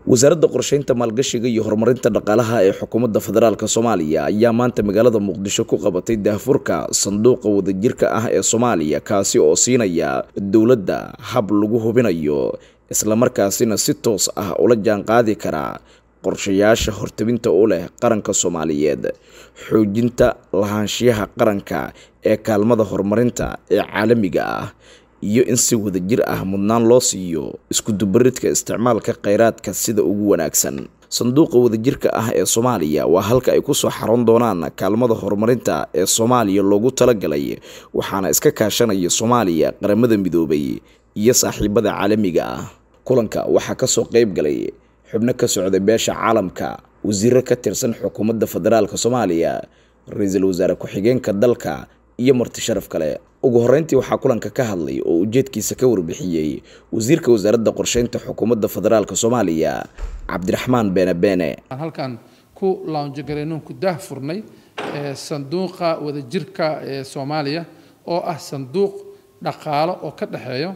wasaaradda qorsheynta maalgashiga iyo horumarinta dhaqaalaha ee xukuumadda federaalk soomaaliya ayaa maanta magaalada muqdisho ku qabatay daahfurka sanduuqa wadajirka ah ee soomaaliya kaasi oo siinaya dowladda hab lagu hubinayo islamarkaasina si toos ah ula jaanqaadi kara qorshayaasha hortabinta u leh qaranka soomaaliyeed xoojinta lahaanshiyaha qaranka ee kaalmada horumarinta ee caalamiga ah iyo in si wadajir ah mudnaan loo siiyo iskudubaridka isticmaalka kheyraadka sida ugu wanaagsan sanduuqa wadajirka ah ee soomaaliya waa halka ay kusoo xaroon doonaan kaalmada horumarinta ee soomaaliya loogu talagalay waxaana iska kaashanaya soomaaliya qaramada midoobay iyo saaxiibada caalamiga ah kulanka waxaa kasoo qeyb galay xubno ka socday beesha caalamka wasiiro ka tirsan xukuumadda federaalk soomaaliya ra-iisul wasaare ku-xigeenka dalka iyo marti sharaf kale ugu horeyntii waxaa kulanka ka hadlay oo ujeedkiisa ka warbixiyey wasiirka wasaaradda qorsheynta xukuumadda federaalk soomaaliya cabdiraxmaan beene beene halkan ku launjagareynun ku daah furnay sanduuqa wadajirka ee soomaaliya oo ah sanduuq dhaqaalo oo ka dhexeeyo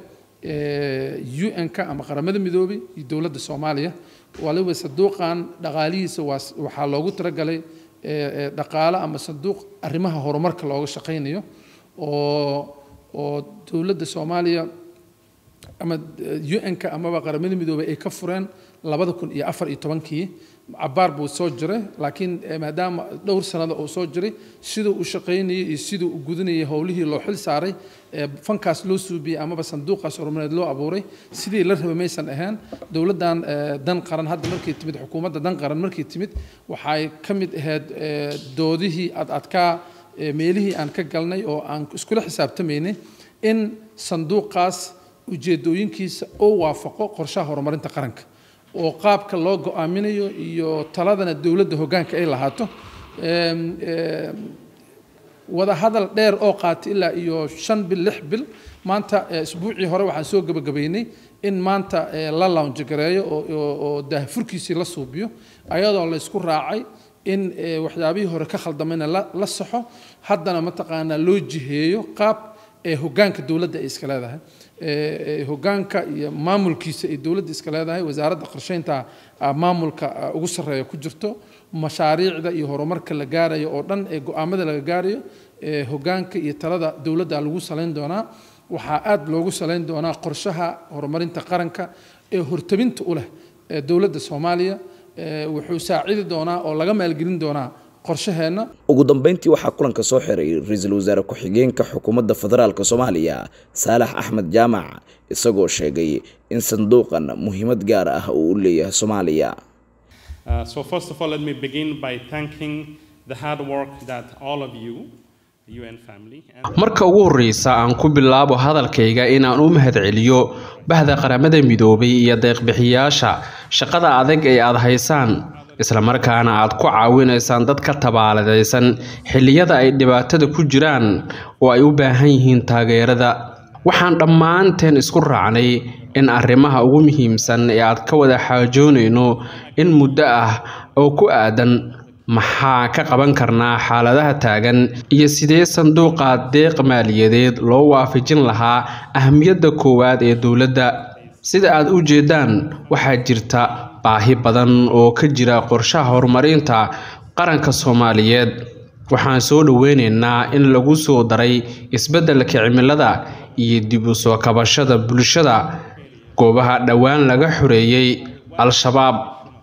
un-ka ama qaramada midoobay iyo dowladda soomaaliya waliba sanduuqan dhaqaalihiisa waxaa loogu talagalay dhaqaalo ama sanduuq arrimaha horumarka looga shaqaynayo oo oo dowladda soomaaliya ama un-ka amaba qaramada midoobay ay ka fureen labada kun iyo afar iyo tobankii cabaar buu soo jiray laakiin maadaama dhowr sanada uu soo jiray siduu u shaqaynayay iyo siduu u gudanayay howlihii loo xil saaray fankaas loo suubiyey amaba sanduuqaas horumareed loo abuuray sidii la rabay maysan ahayn dowladdan dan qaran hadda markay timid xukuumadda dan qaran markay timid waxay ka mid ahayd doodihii ad adkaa meelihii aan ka galnay oo aan iskula xisaabtamaynay in sanduuqaas ujeedooyinkiisa oo waafaqo qorshaha horumarinta qaranka oo qaabka loo go-aaminayo iyo taladana dowladda hoggaanka ay lahaato wada hadal dheer oo qaatay ilaa iyo shan bil lix bil maanta isbuucii hore waxaan soo gebagabaynay in maanta la launjagareeyo oo daahfurkiisii la suubiyo ayadoo la ysku raacay in waxyaabihii hore ka khaldamayna la saxo haddana mataqaanaa loo jiheeyo qaab ee hoggaanka dowladda ay iska leedahay hoggaanka iyo maamulkiisa ay dowladda iska leedahay wasaaradda qorsheynta maamulka ugu sarreeya ku jirto mashaariicda iyo horumarka la gaarayo oo dhan ee go-aamada laga gaarayo hoggaanka iyo talada dowladda lagu salayn doonaa waxaa aad loogu salayn doonaa qorshaha horumarinta qaranka ee hortabinta u leh dowladda soomaaliya wuxuu saacidi doonaa oo laga maalgelin doonaa qorshaheenna ugu dambeyntii waxaa kulanka soo xiray ra-iisul wasaare ku-xigeenka xukuumadda federaalk soomaaliya saalax axmed jaamac isagoo sheegay in sanduuqan muhiimad gaar ah uu u leeyahay soomaaliya marka ugu horreysa aan ku bilaabo hadalkayga inaan u mahadceliyo bahda qaramada midoobay iyo deeqbixiyaasha shaqada adag ee aad haysaan islamarkaana aad ku caawinaysaan dad ka tabaaladaysan xilliyada ay dhibaatada ku jiraan oo ay u baahan yihiin taageerada waxaan dhammaanteen isku raacnay in arrimaha ugu muhiimsan ee aad ka wada xaajoonayno in muddo ah oo ku aadan maxaa ka qaban karnaa xaaladaha taagan iyo sidee sanduuqa deeq maaliyadeed loo waafajin lahaa ahmiyadda koowaad ee dowladda sida aad u jeedaan waxaa jirta baahi badan oo ka jira qorshaha horumarinta qaranka soomaaliyeed waxaan soo dhoweynaynaa in lagu soo daray isbeddelka cimilada iyo dib u soo kabashada bulshada goobaha dhowaan laga xoreeyey al-shabaab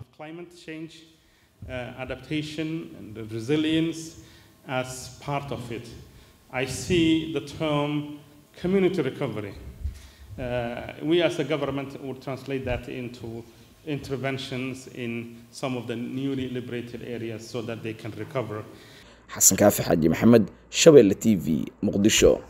Uh, we as a government would translate that into interventions in some of the newly liberated areas so that they can recover. xasan kaafi xaaji maxamed shabeelle t v muqdisho